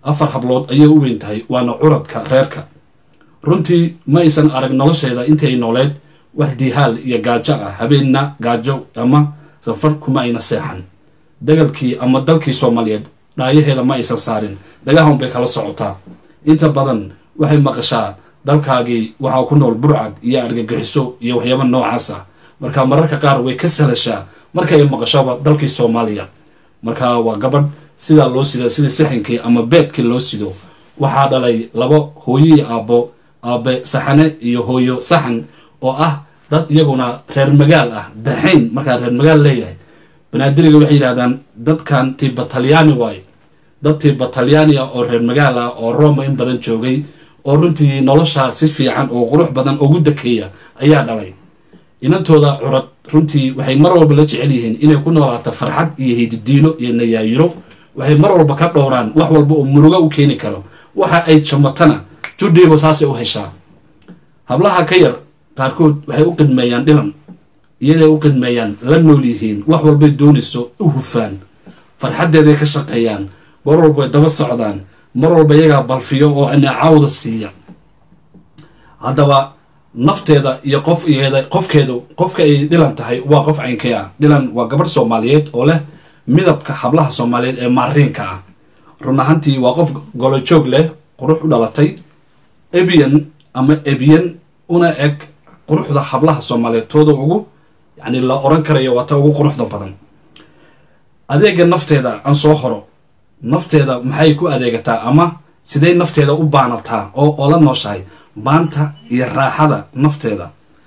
afar hablood ayay u weyn tahay waana curadka reerka runtii ma aysan arag nolosheeda intii ay nooleed wax diihaal iyo gaajo ah habeenna gaajo ama safar kuma ayna seexan dagalkii ama dalkii soomaaliyeed dhaayaheeda ma aysan saarin dhagahan bay kala socotaa inta badan waxay maqashaa dalkaagii waxaa ku nool burcad iyo argagixiso iyo waxyaaba noocaas ah marka mararka qaar way ka salashaa marka ay maqashaba dalkii soomaaliya marka waa gabadh sidaa loo sida sida saxinkii ama beedkii loo sido waxaa dhalay laba hooyo iyo aabbo aabe saxane iyo hooyo saxan oo ah dad iyaguna reer magaal ah daxayn markaa reer magaal leeyahay banaadiriga waxay yidhahdaan dadkan tiba talyaani waaye dad tiba talyaani ah oo reer magaal ah oo roma in badan joogay oo runtii noloshaa si fiican oo qurux badan ugu dakeeya ayaa dhalay inantooda curad runtii waxay mar walba la jecel yihiin inay ku noolaato farxad iyo hididiilo iyo nayaayiro waxay mar walba ka dhowraan wax walba oo murugo u keeni karo waxa ay jamatana judhiiba saasay u heshaa hablaha ka yar qaarkood waxay u qidmeeyaan dhilan iyaday u qidmeeyaan la nool yihiin wax walbay doonayso u hufaan farxaddeeday ka shaqeeyaan mar walba way daba socdaan mar walba iyagaa balfiyo oo anacaawda siiya haddaba nafteeda iyo qof iyada qofkeedu qofka ay dhilan tahay waa qof caynkee ah dhilan waa gabadh soomaaliyeed oo leh midabka hablaha soomaaliyeed ee maariinka ah run ahantii waa qof golojoog leh qurux u dhalatay ebiyan ama ebiyan una eg quruxda hablaha soomaaliyeed tooda ugu yacni la oran karayo waa ta ugu quruxda badan adeega nafteeda aan soo horo nafteeda maxay ku adeegataa ama siday nafteeda u baanataa oo oo la nooshahay baanta iyo raaxada nafteeda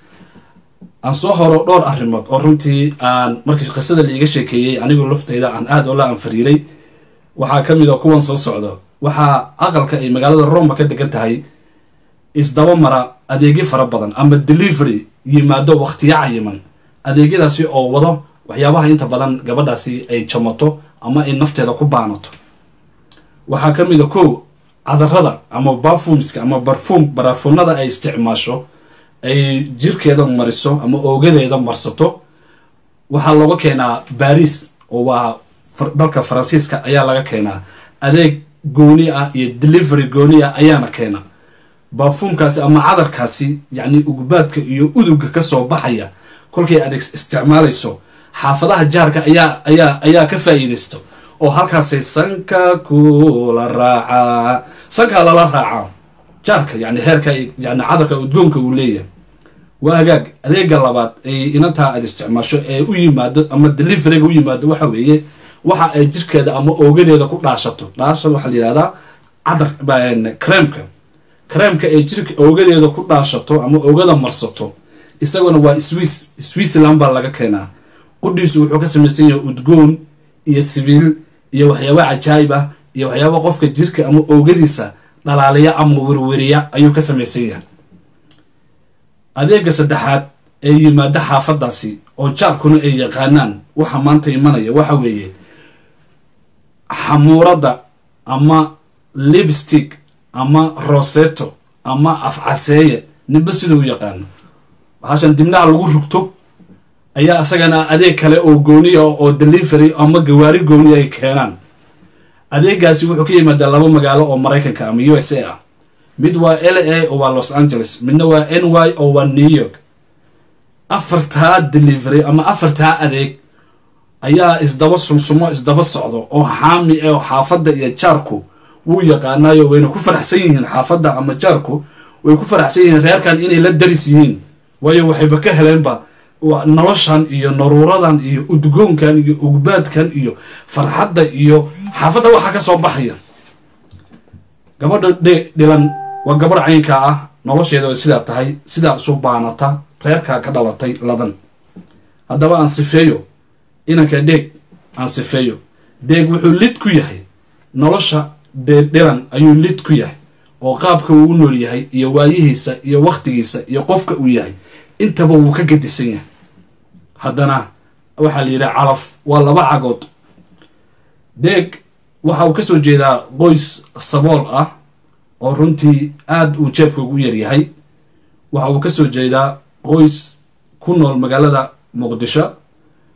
aan soo horo dhowr arrimood oo runtii aan markii qisada laiga sheekeeyey anigu lafteyda aan aada oo la anfariiray waxaa ka mid a kuwan soo socdo waxaa aqalka ay magaalada roma ka degan tahay isdaba mara adeegyo fara badan ama delivery yimaado wakhtiyo cayiman adeegyadaasi oo wado waxyaabaha inta badan gabadhaasi ay jamato ama ay nafteeda ku baanato waxaa ka mid a kow cadarada ama bafumska ama barfuum barafuunada ay isticmaasho ay jirkeeda mariso ama oogadeeda marsato waxaa looga keenaa baris oo waa dalka faransiiska ayaa laga keenaa adeeg gooni ah iyo delivery gooni ah ayaana keena baafuumkaasi ama cadarkaasi yacni ugubaadka iyo uduga kasoo baxaya kolkay adeeg isticmaalayso xaafadaha jaarka ayaa ayaa ayaa ka faa'iidaysto oo halkaasay sanka kula raacaa sankaa lala raacaa jaarka yani heerka yani cadarka udgoonka uu leeyahay waa hagaag adeega labaad ay inantaa aad isticmaasho ee u yimaado ama deliveryga u yimaado waxa weeye waxa ay jirkeeda ama oogadeeda ku dhaashato dhaashada waxaa la yihahdaa cadar creemka creemka ay jirka oogadeeda ku dhaashato ama oogada marsato isaguna waa swiss switzerland baa laga keenaa qudhiisu wuxuu ka samaysan yahay udgoon iyo sibiil iyo waxyaaba cajaayib ah iyo waxyaaba qofka jirka ama oogadiisa dhalaaliya ama werweriya ayuu ka samaysan yahay adeega saddexaad ee yimaado xaafadaasi oo jaarkuna ay yaqaanaan waxa maanta imanaya waxa weeye xamuuradda ama lipstick ama roseto ama afcaseeye ninba sida u yaqaano bahashan dibnaha lagu rugto ayaa isagana adeeg kale oo gooniya oo delivery ama gawaari gooni ay keenaan adeegaasi wuxuu ka yimaadaa laba magaalo oo maraykanka ama u s a ah mid waa l a oo waa los angeles midna waa n y oo waa new york afartaa delivery ama afartaa adeeg ayaa isdaba sumsumo isdaba socdo oo xaami oo xaafadda iyo jaarku wuu yaqaanaayo wayna ku faraxsan yihiin xaafadda ama jaarku way ku faraxsan yihiin reerkan inay la daris yihiin waayo waxayba ka heleenba noloshan iyo naruuradan iyo udgoonkan iyo ugbaadkan iyo farxadda iyo xaafadda waxaa ka soo baxaya gabadha dhe dhilan waa gabadh caynkaa ah nolosheeda way sidaa tahay sidaa isu baanata reerkaa ka dhalatay ladan haddaba aan sifeeyo inanka dheeg aan sifeeyo dheeg wuxuu lid ku yahay nolosha dhilan ayuu lid ku yahay oo qaabka uu u nool yahay iyo waayihiisa iyo wakhtigiisa iyo qofka uu yahay intaba wuu ka gadisan yahay haddana waxaa la yidhaha calaf waa laba cagood dheeg waxa uu ka soo jeedaa qoys sabool ah oo runtii aada uu jeebka ugu yaryahay waxa uu ka soo jeedaa qoys ku nool magaalada muqdisho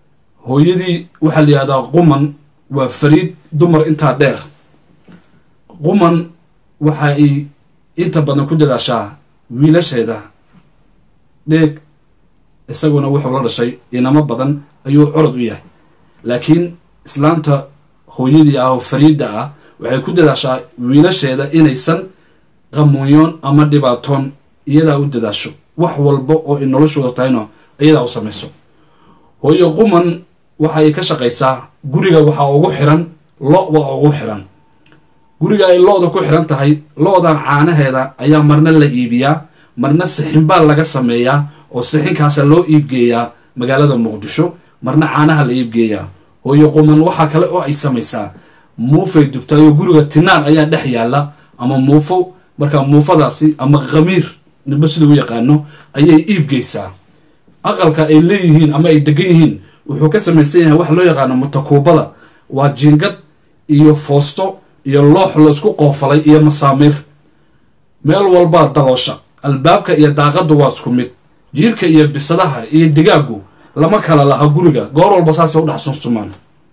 hooyadii waxaa la yihahdaa quman waa fariid dumar intaa dheer quman waxa ay inta badan ku dadaashaa wiilasheeda dheeg isaguna wuxuu la dhashay inamo badan ayuu corod u yahay laakiin islaanta hooyadii ah oo fariidda ah waxay ku dadaashaa wiilasheeda inaysan qamuunyoon ama dhibaatoon iyadaa u dadaasho wax walba oo ay noloshooda tahayno iyadaa u samayso hooyo quman waxa ay ka shaqaysaa guriga waxaa ugu xiran lo waa ugu xiran guriga ay lo-da ku xiran tahay lo-dan caanaheeda ayaa marna la iibiyaa marna sixinbaa laga sameeyaa oo sixinkaasa loo iibgeeyaa magaalada muqdisho marna caanaha la iibgeeyaa hooyo quman waxaa kale oo ay samaysaa muufay dubtaayoo guriga tinaan ayaa dhex yaalla ama muufo markaa muufadaasi ama khamiir ninba siduu u yaqaano ayay iibgeysaa aqalka ay leeyihiin ama ay degan yihiin wuxuu ka samaysan yahay waxa loo yaqaano mutakuubada waa jiingad iyo foosto iyo loox la isku qoofalay iyo masaamiir meel walbaa daloosha albaabka iyo daaqaddu waa isku mid jiirka iyo bisadaha iyo digaagu lama kala laha guriga goor walba saasay u dhex sunsumaan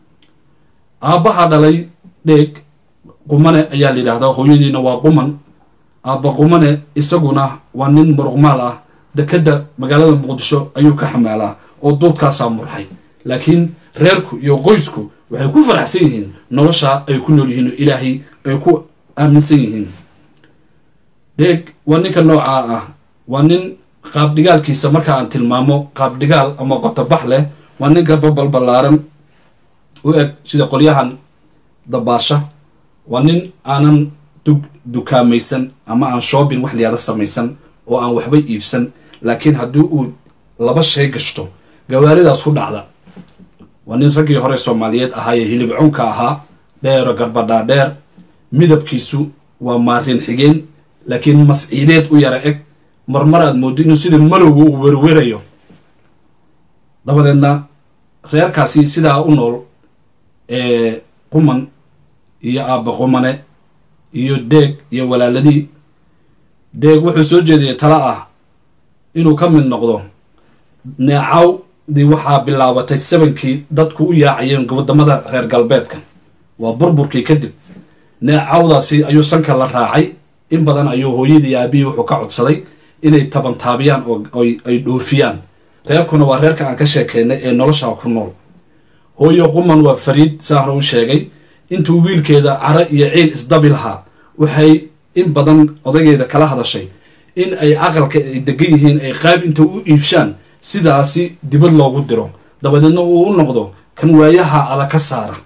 aabbaha dhalay dheeg qumane ayaa la yidhaahdaa hooyadiina waa quman aabba qumane isaguna waa nin muruqmaal ah dekedda magaalada muqdisho ayuu ka xamaalaa oo duudkaasaa murxay laakiin reerku iyo qoysku waxay ku faraxsan yihiin noloshaa ay ku nool yihiin oo ilaahay ay ku aaminsan yihiin dheeg waa ninka noocaa ah waa nin qaabdhigaalkiisa marka aan tilmaamo qaabdhigaal ama qotobax leh waa nin garbabal ballaaran u eg sida qolyahan dabaasha waa nin aanan dukaamaysan ama aan shoobin wax liyaada samaysan oo aan waxba iibsan laakiin haddii uu laba shay gashto gawaaridaas ku dhacda waa nin raggii hore soomaaliyeed ahaayee hilibcuunka ahaa dheero garbadhaa dheer midabkiisu waa maarin xigeen laakiin masciideed u yara eg marmar aad mooddo inuu sida malowga uu werwerayo dabadeedna reerkaasi sidaa u nool ee quman iyo aabba qumane iyo deeg iyo walaaladii deeg wuxuu soo jeediyay tala ah inuu ka mid noqdo neecawdii waxaa bilaabatay sabankii dadku u yaacayeen wadamada reer galbeedka waa burburkii kadib neecawdaasi ayuu sanka la raacay in badan ayuu hooyadii aabihii wuxuu ka codsaday inay tabantaabiyaan oo ay dhoofiyaan reerkuna waa reerka aan ka sheekeynay ee noloshaa ku nool hooyo quman waa fariid saahra u sheegay intuu wiilkeeda cara iyo ciil isdabi lahaa waxay in badan odaygeeda kala hadashay in ay aqalka ay degan yihiin ay qaab inta u iibshaan sidaasi dibad loogu diro dabadeedna uu u noqdo kan waayaha adag ka saara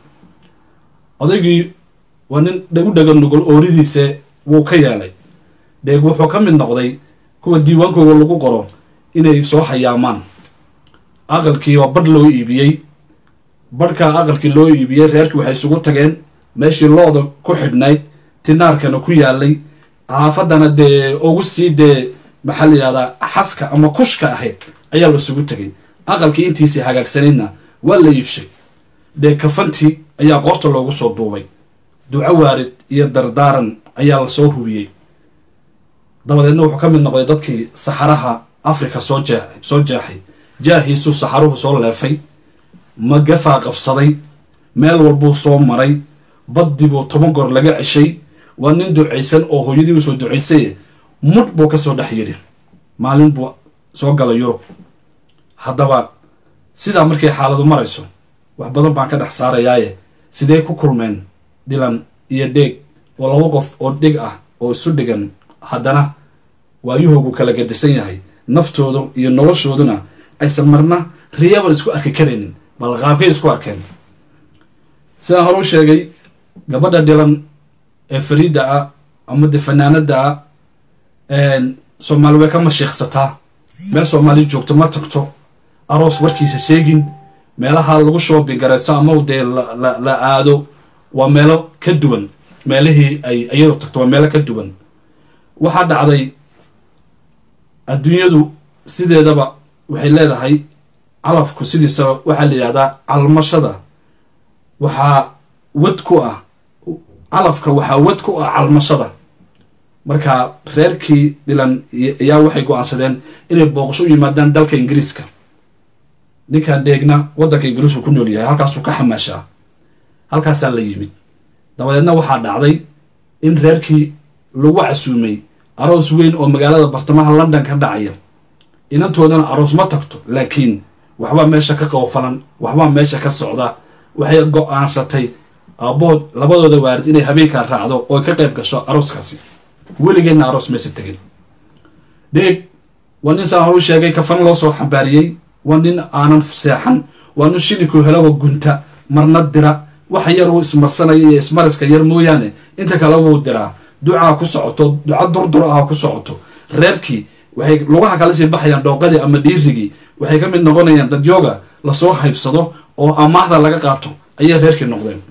odaygii waa nin dhagu dhaga nugol ooridiise wuu ka yeelay dheeg wuxuu ka mid noqday kuwa diiwaankooda lagu qoro inay soo hayaamaan aqalkii waa badh loo iibiyey badhkaa aqalkii loo iibiyey reerkii waxay isugu tageen meeshii looda ku xidhnayd tinaarkana ku yaalay xaafadana dee ugu sii dee maxaa la yidhahdaa xaska ama kushka ahayd ayaa la isugu tegay aqalkii intiisii hagaagsanaydna waa la iibshay dee kafantii ayaa qoorta loogu soo duubay duco waarid iyo dardaaran ayaa lasoo hubiyey dabadeedna wuxuu ka mid noqday dadkii saxaraha africa soo jee soo jeexay jaahiisuu saxaruhu soo leefay magafaa qabsaday meel walbuu soo maray baddii buu toban goor laga ceshay waa nin ducaysan oo hooyadii usoo ducaysaye mudh buu kasoo dhex yidhi maalin buu soo galay yurub haddaba sidaa markay xaaladu marayso wax badan baan ka dhex saarayaaye sidee ku kulmeen dhilan iyo dheeg oo laba qof oo dhig ah oo isu dhigan haddana waayuhoogu kala gadisan yahay naftoodu iyo noloshooduna aysan marna riyaban isku arki karaynin bal qaabkay isku arkeen sidaan hore u sheegay gabadha dhilan ee fariidda ah ama de fanaanada ah soomaali way ka mashiiqsataa meel soomaali joogto ma tagto aroos warkiisa sheegin meelaha lagu shoobin garayso ama dee la aado waa meelo ka duwan meelihii ay iyadu tagto waa meelo ka duwan waxaa dhacday adduunyadu sideedaba waxay leedahay calafku sidiisaba waxaa la yidhahdaa calmashada waxaa wad ku ah calafka waxaa wad ku ah calmashada marka reerkii dhilan ayaa waxay go-aansadeen inay booqasho u yimaadaan dalka ingiriiska ninkan dheegna waddanka ingiriisku ku nool yahay halkaasuu ka xamaashaa halkaasaa la yimid dabadeedna waxaa dhacday in reerkii lagu casuumay aroos weyn oo magaalada bartamaha london ka dhacaya inantoodana aroos ma tagto laakiin waxbaa meesha ka qoofalan waxbaa meesha ka socda waxay go-aansatay aabbood labadooda waarid inay habeenkaa raacdo oo ka qayb gasho arooskaasi weligeedna aroos maysa tegin dheeg waa nin saan horu sheegay kafan loo soo xambaariyey waa nin aanan seexan waa nin shilinkuu helawa gunta marna dira waxa yar uu ismarsanaya iyo ismariska yar mooyaane inta kale wuu diraa ducaa ku socoto duca durdur ah ku socoto reerkii waxay lugaha kala sii baxayaan dhooqadii ama dhiirigii waxay ka mid noqonayaan dadyooga lasoo haybsado oo amaahda laga qaato ayay reerkii noqdeen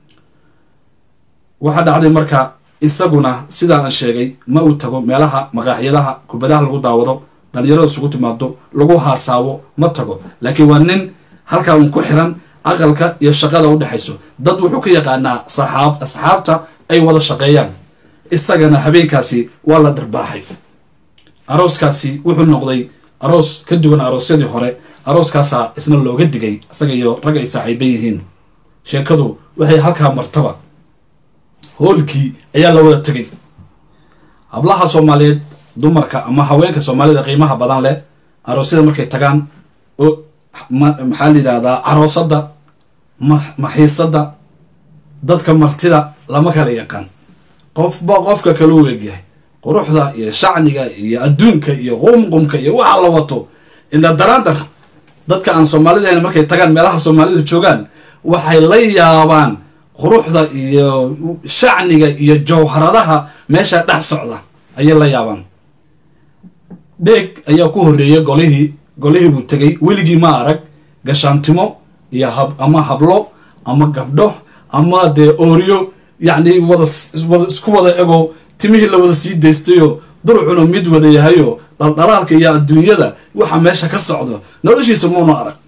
waxaa dhacday marka isaguna sidaa aan sheegay ma uu tago meelaha maqaaxyadaha kubadaha lagu daawado dhalinyarada isugu timaado lagu haasaabo ma tago laakiin waa nin halkaa uun ku xiran aqalka iyo shaqada u dhexayso dad wuxuu ka yaqaanaa saxaab asxaabta ay wada shaqeeyaan isagana habeenkaasi waa la dharbaaxay arooskaasi wuxuu noqday aroos ka duwan aroosyadii hore arooskaasaa isna looga digay isaga iyo rag ay saaxiiban yihiin sheekadu waxay halkaa martaba hoolkii ayaa la wada tegay hablaha soomaaliyeed dumarka ama haweenka soomaalida qiimaha badan leh aroosyada markay tagaan oo maxaa la yidhahdaa caroosada maxiisada dadka martida lama kala yaqaan qofba qofka kala u egyahay quruxda iyo shacniga iyo adduunka iyo qumqumka iyo waxa la wato ina daraandar dadka aan soomaalida ahayn markay tagaan meelaha soomaalidu joogaan waxay la yaabaan quruxda iyo shacniga iyo jawharadaha meesha dhex socda ayay la yaabaan dheeg ayaa ku horreeyay golihii golihii buu tegay weligii ma arag gashaantimo iyo hab ama hablo ama gabdho ama dee ooriyo yacni wada wada isku wada ego timihii la wada sii daystayoo durcuna mid wada yahayo dhaldhalaalka iyo adduunyada waxa meesha ka socdo noloshiisa muuna arag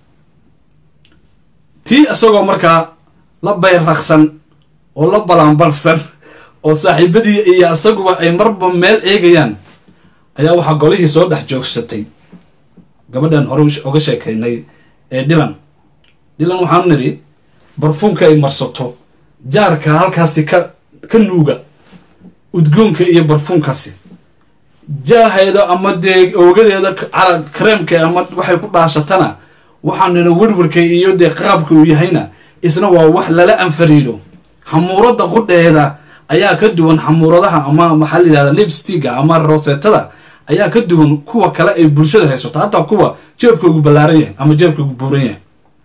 tii isagoo markaa la bayraqsan oo la balaanbalsan oo saaxiibadii iyo isaguba ay marba meel eegayaan ayaa waxaa golihii soo dhex joogsatay gabadhan hore oga sheekaynay ee dhilan dhilan waxaanu nidhi barfuunka ay marsato jaarka halkaasi ka ka nuuga udgoonka iyo barfuunkaasi jaaheeda ama dee oogadeeda kareemka ama waxay ku dhaashatana waxaan nidhi werwarka iyo dee qaabka uu yahayna isna waa wax lala anfariido xamuurada qudheeda ayaa ka duwan xamuuradaha ama maxaa la yidhahda lipstiga ama rosetada ayaa ka duwan kuwa kale ay bulshada haysato hataa kuwa jeebkoogu ballaaran yahay ama jeebkoogu buuran yahay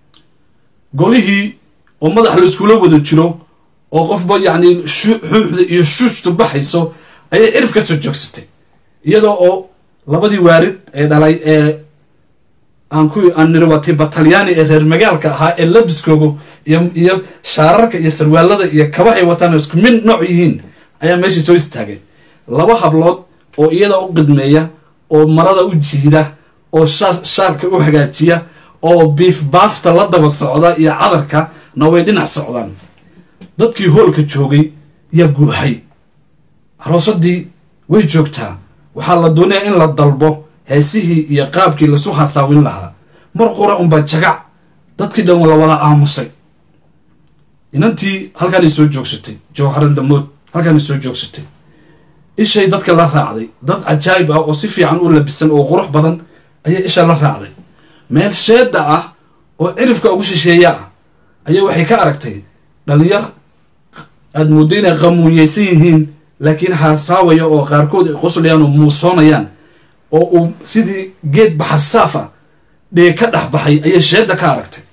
golihii oo madax la iskula wada jiro oo qofba yacni xuuxda iyo shuushtu baxayso ayay cirif ka soo joogsatay iyadoo oo labadii waarid ee dhalay ee aan ku aan niriwatay batalyaani ee reer magaalka ahaa ee labiskoogu iyo iyo shaararka iyo sarwaalada iyo kabahay wataan isku mid nooc yihiin ayaa meeshii soo istaagay laba hablood oo iyada u qidmeeya oo marada u jiida oo shaarka u hagaajiya oo biif baafta la daba socda iyo cadarka na way dhinac socdaan dadkii hoolka joogay yaa guuxay aroosadii way joogtaa waxaa la doonayaa in la dalbo heesihii iyo qaabkii lasu hasaawin lahaa mar qura unbaa jagac dadkii dhan la wada aamusay inantii halkaanay soo joogsatay jawharan damood halkaanay soo joogsatay ishay dadka la raacday dad cajaayib ah oo si fiican u labisan oo qurux badan ayaa isha la raacday meel sheeda ah oo cirifka ugu shisheeya ah ayaa waxay ka aragtay dhalinyar aada mooddo inay qamuunyeysan yihiin laakiin haasaawaya oo qaarkood ay qoslayaan oo muusoonayaan oo uu sidii geed baxarsaaf ah dhee ka dhex baxay ayay sheedda ka aragtay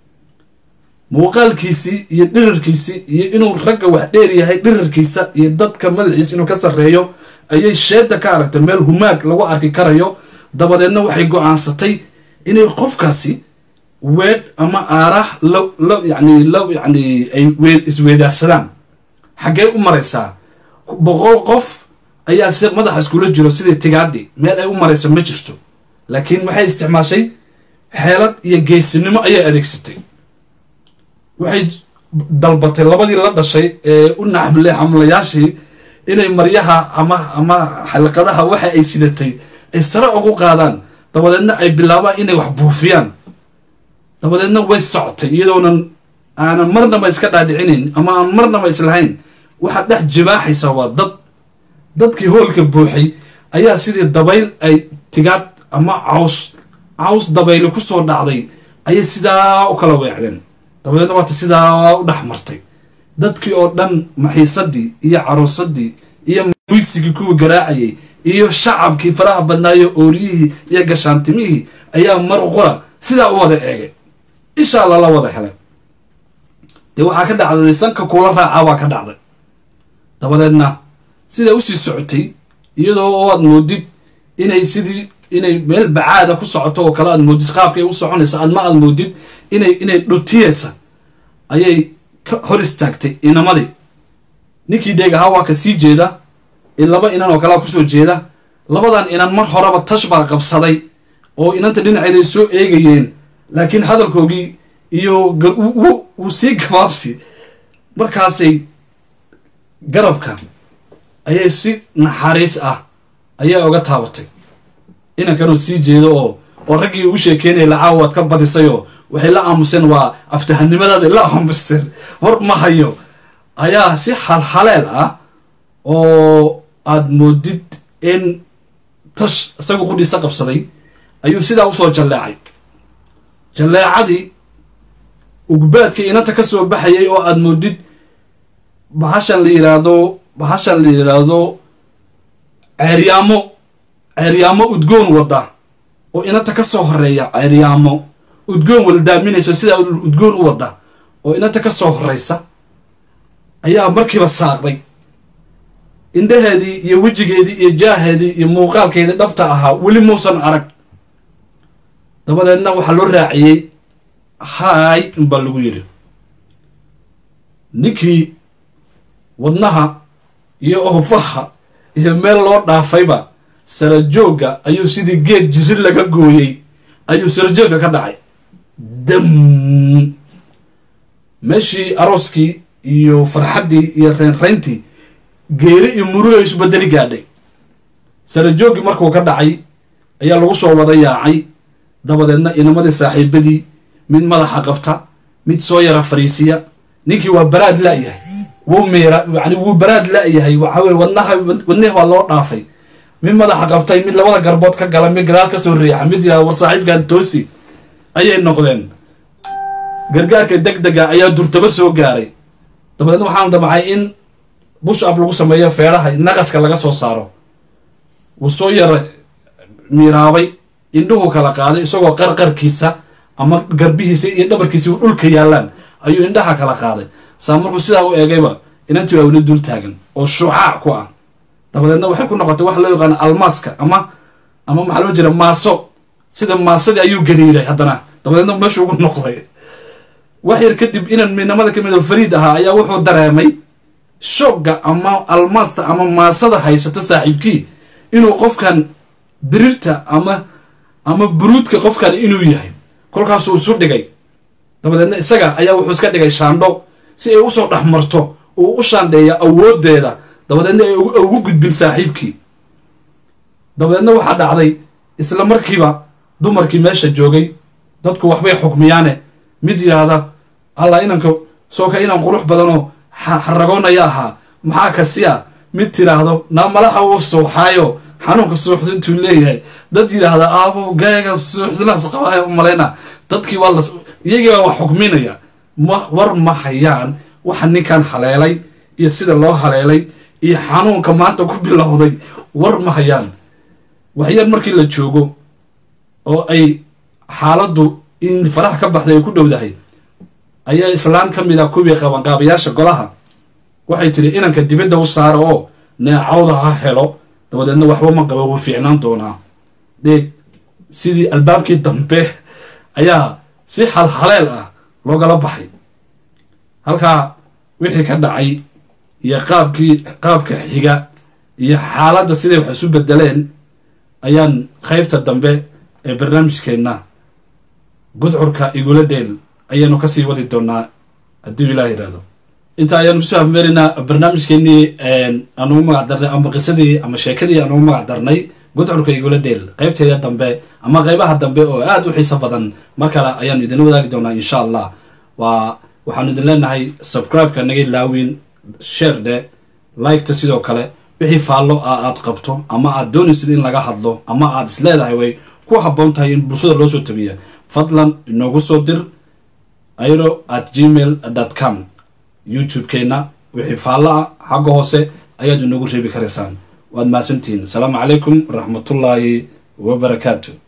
muuqaalkiisii iyo dhirirkiisii iyo inuu ragga wax dheer yahay dhirirkiisa iyo dadka madaxiisa inuu ka sarreeyo ayay sheedda ka aragtay meel humaag lagu arki karayo dabadeedna waxay go-aansatay inay qofkaasi weedh ama aaraah la la yacni la yacni ay wee isweedaarsadaan xaggee u maraysaa boqol qof ayaa si madaxa iskula jiro sidii tigaadhi meel ay u marayso ma jirto laakiin waxay isticmaashay xeelad iyo geesinimo ayay adeegsatay waxay dalbatay labadii la dhashay ee u naxmle xamlayaashii inay maryaha ama ama xalqadaha waxa ay sidatay ay sare ugu qaadaan dabadeedna ay bilaabaan inay wax buufiyaan dabadeedna way socotay iyadoonan aanan marnaba iska dhaadhicinayn ama aan marnaba islahayn waxaad dhex jibaaxaysaa waa dad dadkii hoolka buuxay ayaa sidii dabayl ay tigaad ama caws caws dabayli kusoo dhacday ayay sidaa u kala weecdeen dabadeedna waata sidaa u dhex martay dadkii oo dhan maxiisadii iyo caroosadii iyo muysigii kuwii garaacayay iyo shacabkii faraha badnaayo ooriyihii iyo gashaantimihii ayaa mar qura sidaa u wada eegay ishaa lala wada helay dee waxaa ka dhacday sanka kuula raacaa baa ka dhacday dabadeedna sidaa usii socotay iyadoo oo aad moodid inay sidii inay meel bacaada ku socoto oo kale aad moodid qaabkay u soconaysa adma aad moodid inay inay dhutiyeysa ayay ka hor istaagtay inamadii ninkii dheeg ahaa waa ka sii jeeda in laba inan oo kalea kusoo jeeda labadan inan mar horeba tash baa qabsaday oo inanta dhinaceeday soo eegayeen laakiin hadalkoogii iyo wuu sii gabaabsi markaasay garabka ayay si naxariis ah ayaa oga taabatay inankanoo sii jeedo oo oo raggii u sheekeynaya lacaawa waad ka badisayoo waxay la aamuseen waa aftahanimadaada la aamuseen war ma hayo ayaa si halhaleel ah oo aad moodid in tash isagu qudhiisa qabsaday ayuu sidaa usoo jalleecay jalleecadii ugbaadkii inanta ka soo baxayay oo aad moodid bahashan la yiraahdo bahashan la yidhaahdo ceeryaamo ceeryaamo udgoon wadda oo inanta ka soo horeeya ceeryaamo udgoon waldaaminayso sidaa udgoon u wadda oo inanta ka soo horeysa ayaa markiiba saaqday indhaheedii iyo wejigeedii iyo jaaheedii iyo muuqaalkeedii dhabta ahaa weli muusan arag dabadeedna waxaa loo raaciyey haay inbaa lagu yidhi ninkii wadnaha iyo oofaha iyo meel loo dhaafayba sarajoogga ayuu sidii geed jiri laga gooyey ayuu sarajoogga ka dhacay dam meeshii arooskii iyo farxaddii iyo reynreyntii geeri iyo muruga isu bedeli gaadhay sarajooggii markuu ka dhacay ayaa lagu soo wada yaacay dabadeedna inamadii saaxiibadii mid madaxa qabta mid soo yara fariisiya ninkii waa baraad la-yahay wuu miira yani wuu baraad la-yahay waxaweye wadnaha wadnihi waa loo dhaafay mid madaxa qabtay mid labada garbood ka gala mid gadaal kasoo riixa mid yihahda war saaxiibkan toosi ayay noqdeen gargaarka deg dega ayaa durtaba soo gaaray dabadeedna waxaan damcay in bush ab lagu sameeyo feeraha naqaska laga soo saaro wuu soo yara miiraabay indhuhu kala qaaday isagoo qarqarkiisa ama garbihiisa iyo dhabarkiisa u dhulka yaalaan ayuu indhaha kala qaaday saa markuu sidaa u eegayba inantii waa weli dul taagan oo shucaac ku ah dabadeedna waxay ku noqotay waxa loo yaqaano almaaska ama ama maxaa loo jira maaso sida maasadii ayuu gariiray haddana dabadeedna meeshuu ugu noqday wax yar kadib inan midnamada ka mid oo fariid ahaa ayaa wuxuu dareemay shoogga ama almaasta ama maasada haysato saaxiibkii inuu qofkan birirta ama ama buruudka qofkan inuu yahay kolkaasuu isu dhigay dabadeedna isaga ayaa wuxuu iska dhigay shaandho si ay usoo dhex marto uu u shaandheeya awooddeeda dabadeedna ay ugu gudbin saaxiibkii dabadeedna waxaa dhacday isla markiiba dumarkii meesha joogay dadku waxbay xukmiyaane mid yidhaahda alla inanka soo ka inan qurux badanoo xaragoonaya ahaa maxaa kasiya mid tidhaahdo naa malaxa uu suuxaayo xanuunka suuxdu intuu leeyahay dad yidhaahda aabo gaaga suuxdinaas qabaayo umalayna dadkii waa la iyagii baa wax xukminaya ma war ma hayaan waxa ninkan haleelay iyo sida loo haleelay iyo xanuunka maanta ku bilowday war ma hayaan waxyar markii la joogo oo ay xaaladdu in faraha ka baxday ay ku dhowdahay ayaa islaan ka mid a kuwii qabanqaabayaasha golaha waxay tiri inanka dibadda u saara oo neecawda ha helo dabadeedna waxba ma qaba wuu fiicnaan doonaa dheeg sidii albaabkii dambe ayaa si halhaleel ah loogala baxay halkaa wixii ka dhacay iyo qaabkii qaabka xiga iyo xaaladda siday wax isu bedeleen ayaan qaybta dambe ee barnaamijkeenna gudcurka igula dheel ayaanu kasii wadi doonaa hadduu ilaah yidhaahdo inta ayaanu kusoo afmeeraynaa barnaamijkeenii anugu magac darnay ama qisadii ama sheekadii anugu magac darnay gudcurka igula dheel qaybteeda dambe ama qaybaha dambe oo aada u xiiso badan mar kale ayaanu idinla wadaagi doonaa insha allah waa waxaanu idin leenahay subscribe-ka naga ilaawin share dhe liketa sidoo kale wixii faallo ah aad qabto ama aad doonaysid in laga hadlo ama aad isleedahay way ku habboon tahay in bulshada loo soo tabiya fadlan inoogu soo dir airo at gmail com youtube-keenna wixii faallo ah xagga hoose ayaad inoogu reebi karaysaan waad mahadsantihiin asalaamu calaykum waraxmatullaahi wabarakaatu